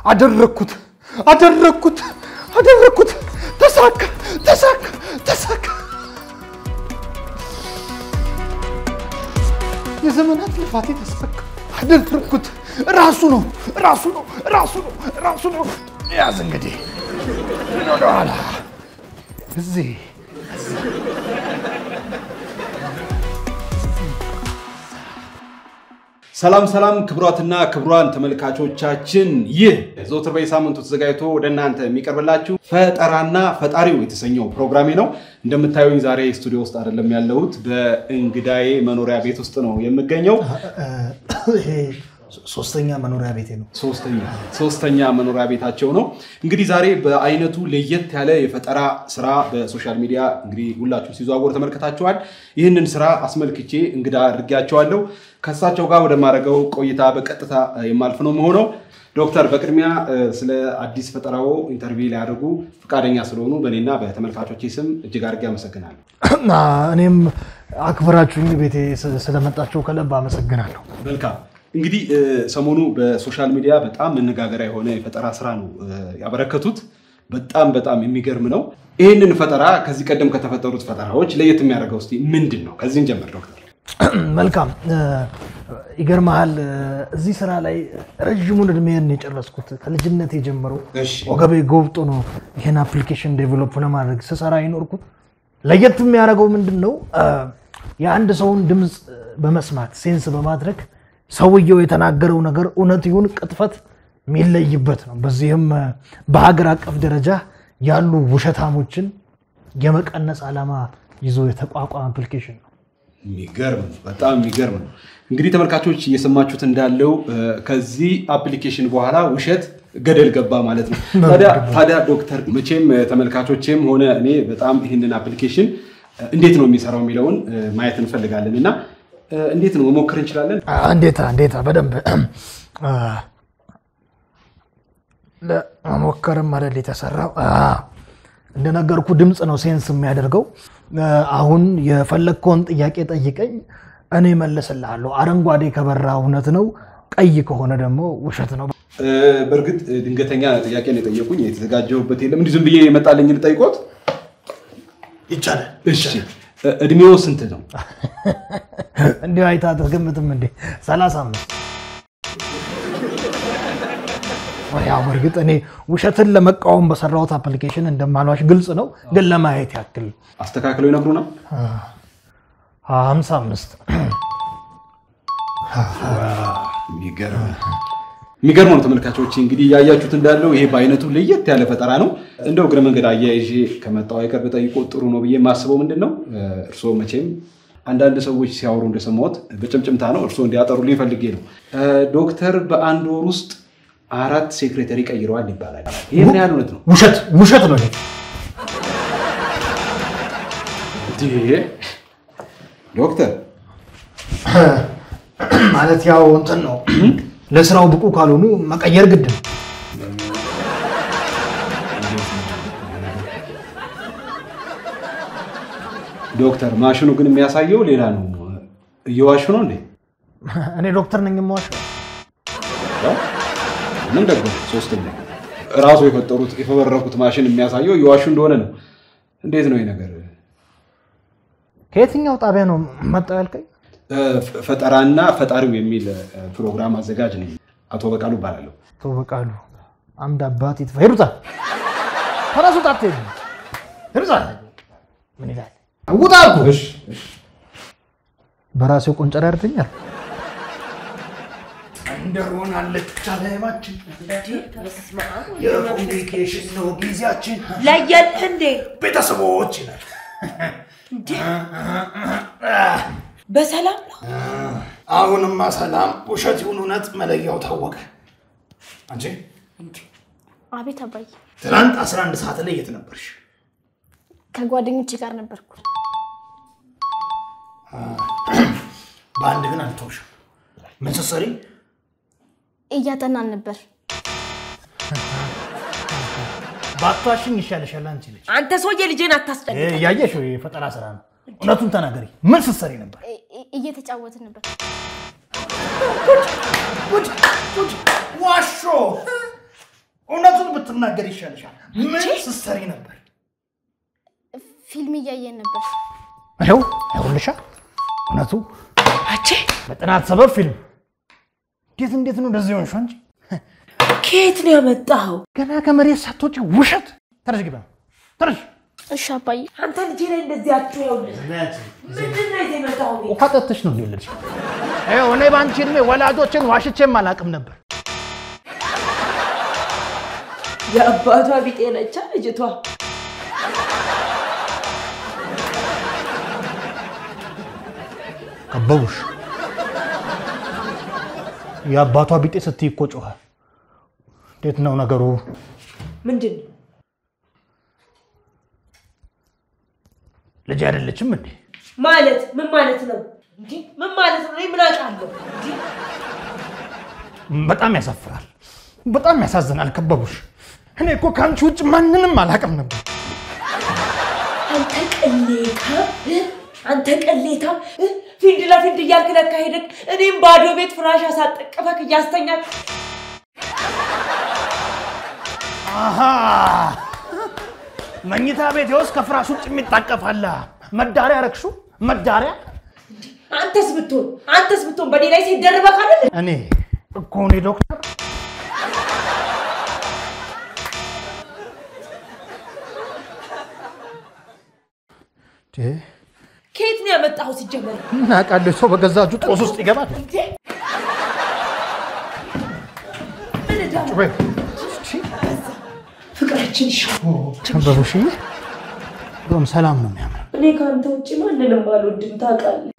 አደረግኩት አደረግኩት አደረግኩት። ተሳካ ተሳካ ተሳካ። የዘመናት ልፋቴ ተሳካ። አደረግኩት። ራሱ ነው ራሱ ነው ራሱ ነው ራሱ ነው። ያዝ እንግዲህ ወደኋላ እዚህ ሰላም ሰላም ክቡራትና ክቡራን ተመልካቾቻችን ይህ ዘወትር በየሳምንቱ ተዘጋጅቶ ወደ እናንተ የሚቀርብላችሁ ፈጠራና ፈጣሪው የተሰኘው ፕሮግራሜ ነው። እንደምታዩኝ ዛሬ ስቱዲዮ ውስጥ አይደለም ያለሁት፣ በእንግዳዬ መኖሪያ ቤት ውስጥ ነው የምገኘው። ይሄ ሶስተኛ መኖሪያ ቤቴ ነው። ሶስተኛ ሶስተኛ መኖሪያ ቤታቸው ነው። እንግዲህ ዛሬ በአይነቱ ለየት ያለ የፈጠራ ስራ በሶሻል ሚዲያ እንግዲህ ሁላችሁ ሲዘዋወር ተመልክታችኋል። ይህንን ስራ አስመልክቼ እንግዳ አድርጌያቸዋለሁ። ከእሳቸው ጋር ወደማደርገው ቆይታ በቀጥታ የማልፍ ነው መሆነው። ዶክተር በቅድሚያ ስለ አዲስ ፈጠራው ኢንተርቪው ሊያደርጉ ፈቃደኛ ስለሆኑ በእኔና በተመልካቾቼ ስም እጅግ አድርጌ አመሰግናለሁ። እኔም አክብራችሁኝ ቤቴ ስለመጣችሁ ከልብ አመሰግናለሁ። መልካም እንግዲህ ሰሞኑ በሶሻል ሚዲያ በጣም መነጋገሪያ የሆነ የፈጠራ ስራ ነው ያበረከቱት። በጣም በጣም የሚገርም ነው። ይህንን ፈጠራ ከዚህ ቀደም ከተፈጠሩት ፈጠራዎች ለየት የሚያደርገው እስኪ ምንድን ነው? ከዚህን ጀምር ዶክተር። መልካም ይገርመሃል፣ እዚህ ስራ ላይ ረዥሙን እድሜን የጨረስኩት ከልጅነት የጀመረው እሺ። ወገቤ ጎብጦ ነው ይህን አፕሊኬሽን ዴቨሎፕ ለማድረግ ስሰራ የኖርኩት። ለየት የሚያደርገው ምንድን ነው? የአንድ ሰውን ድምፅ በመስማት ሴንስ በማድረግ ሰውየው የተናገረው ነገር እውነት ይሁን ቅጥፈት የሚለይበት ነው። በዚህም በሀገር አቀፍ ደረጃ ያሉ ውሸታሞችን የመቀነስ ዓላማ ይዞ የተቋቋመ አፕሊኬሽን ነው። የሚገርም ነው። በጣም የሚገርም ነው። እንግዲህ ተመልካቾች እየሰማችሁት እንዳለው ከዚህ አፕሊኬሽን በኋላ ውሸት ገደል ገባ ማለት ነው። ታዲያ ታዲያ ዶክተር መቼም ተመልካቾችም ሆነ እኔ በጣም ይህንን አፕሊኬሽን እንዴት ነው የሚሰራው የሚለውን ማየት እንፈልጋለን እና እንዴት ነው መሞከር እንችላለን? እንዴታ እንዴታ በደንብ ለመሞከርም አይደል የተሰራው። እንደነገርኩ ድምፅ ነው ሴንስ የሚያደርገው። አሁን የፈለግከውን ጥያቄ ጠይቀኝ፣ እኔ መልስልሃለሁ። አረንጓዴ ከበራ እውነት ነው፣ ቀይ ከሆነ ደግሞ ውሸት ነው። በእርግጥ ድንገተኛ ጥያቄ ነው የጠየቁኝ። የተዘጋጀሁበት የለም። እንዲህ ዝም ብዬ የመጣልኝ ልጠይቆት ይቻላል። እሺ። እድሜው ስንት ነው? እንዲሁ አይታ አትገምትም እንዴ? ሰላሳ አምስት ያው በእርግጥ እኔ ውሸትን ለመቃወም በሰራሁት አፕሊኬሽን እንደማልዋሽ ግልጽ ነው፣ ግን ለማየት ያክል አስተካክለው ይነግሩናል። ሀምሳ አምስት የሚገርም ነው ተመልካቾች። እንግዲህ እያያችሁት እንዳለው ይሄ በአይነቱ ለየት ያለ ፈጠራ ነው። እንደው እግረ መንገድ አያይዤ ከመጣው አይቀር በጠይቆ ጥሩ ነው ብዬ የማስበው ምንድን ነው እርስዎ መቼም አንዳንድ ሰዎች ሲያወሩ እንደሰማሁት በጭምጭምታ ነው፣ እርስዎ እንዲያጠሩልኝ ፈልጌ ነው። ዶክተር በአንድ ወር ውስጥ አራት ሴክሬተሪ ቀይረዋል ይባላል። ይህ ምን ያህል እውነት ነው? ውሸት ውሸት ነው ይሄ። እንዴ! ዶክተር ማለት ያው እንትን ነው ለስራው ብቁ ካልሆኑ መቀየር ግድ ነው። ዶክተር ማሽኑ ግን የሚያሳየው ሌላ ነው። እየዋሹ ነው እንዴ? እኔ ዶክተር ነኝ የማዋሸው። ምን ደግሞ ሶስተኛ እራሱ የፈጠሩት የፈበረኩት ማሽን የሚያሳየው እየዋሹ እንደሆነ ነው። እንዴት ነው ይህ ነገር? ከየትኛው ጣቢያ ነው መጣው ያልከኝ? ፈጠራና ፈጣሪው የሚል ፕሮግራም አዘጋጅ ነኝ። አቶ በቃሉ እባላለሁ። አቶ በቃሉ አምድ አባት ይጥፋ። ሄዱታ ከራሱ ጣት ሄዱ ሄዱታ ምን ይላል? ውጣ አልኩህ። በራሴው ቆንጨራ ያርተኛል እንደሆናለች አለማችን የኮሚኒኬሽን ነው ጊዜያችን ለየልህ እንዴ? ቤተሰቦች ይላል። በሰላም ነው? አሁንማ ሰላም ውሸት ይሁን እውነት መለያው ታወቀ። አንቺ አቤት አባዬ፣ ትናንት 11 ሰዓት ላይ የት ነበርሽ? ከጓደኞቼ ጋር ነበርኩ። በአንድ ግን አልተውሽም። ምን ስትሰሪ? እያጠናን ነበር። ባቷሽኝ ይሻልሻል አንቺ ልጅ። አንተ ሰውዬ ልጄን አታስጨንቅ። እያየሽ የፈጠራ ስራ ነው። እውነቱን ተናገሪ። ምን ስትሰሪ ነበር? እ- እ- እየተጫወትን ነበር። ዋሾ እውነቱን ብትናገር ይሻልሻል። ምን ስትሰሪ ነበር? ፊልም እያየን ነበር። ይኸው ይኸውልሻ፣ እውነቱ አቼ በጥናት ሰበብ ፊልም። እንዴት እንዴት ነው እንደዚህ ሆንሽ አንቺ? ከየት ነው ያመጣኸው? ገና ከመሬት ሳትወጪ ውሸት። ተረሽ ግባ ተረሽ። እሺ አባዬ። አንተ ልጄ ላይ እንደዚህ አትየውልህ። ምንድን ነው ይዘህ የመጣኸው ቤት? ውሃ ጠጥተሽ ነው የወለድሽ። ይኸው እኔ በአንቺ እድሜ ወላጆችን ዋሽቼም አላውቅም ነበር። የአባቷ ቢጤ ነቻ ልጅቷ። ከበቡሽ። የአባቷ ቢጤ ስትይ እኮ ጮኸ። እንዴት ነው ነገሩ? ምንድን ነው? ልጅ አይደለችም እንዴ? ማለት ምን ማለት ነው? እንዲህ ምን ማለት ነው? እኔ ምን አውቃለሁ? እንዲህ በጣም ያሳፍራል። በጣም ያሳዝናል። ከበቡሽ። እኔ እኮ ከአንቺ ውጭ ማንንም አላውቅም ነበር። አንተ ቅሌታ እ? አንተ ቅሌታ እ? ፊንድ ለፊንድ እያልክ ለካ ሄደክ እኔም ባዶ ቤት ፍራሽ አሳጠቅፈክ እያስተኛክ አሃ መኝታ ቤት ውስጥ ከፍራሽ ውጭ የሚታቀፋለ መዳሪያ ረግሹ መዳሪያ። አንተስ ብትሆን አንተስ ብትሆን በኔ ላይ ሲደርበክ አይደል? እኔ እኮ እኔ ዶክተር ከየት ነው ያመጣኸው ሲጀመር? እናውቃለሁ። ሰው በገዛ እጁ ጦስ ውስጥ ይገባል። እንዴ ምን እዳ ነው? ወይ ፍቅራችን ይሻል። ከበቡሽ፣ እንደውም ሰላም ነው የሚያምረው። እኔ ከአንተ ውጭ ማንንም አልወድም ታውቃለህ።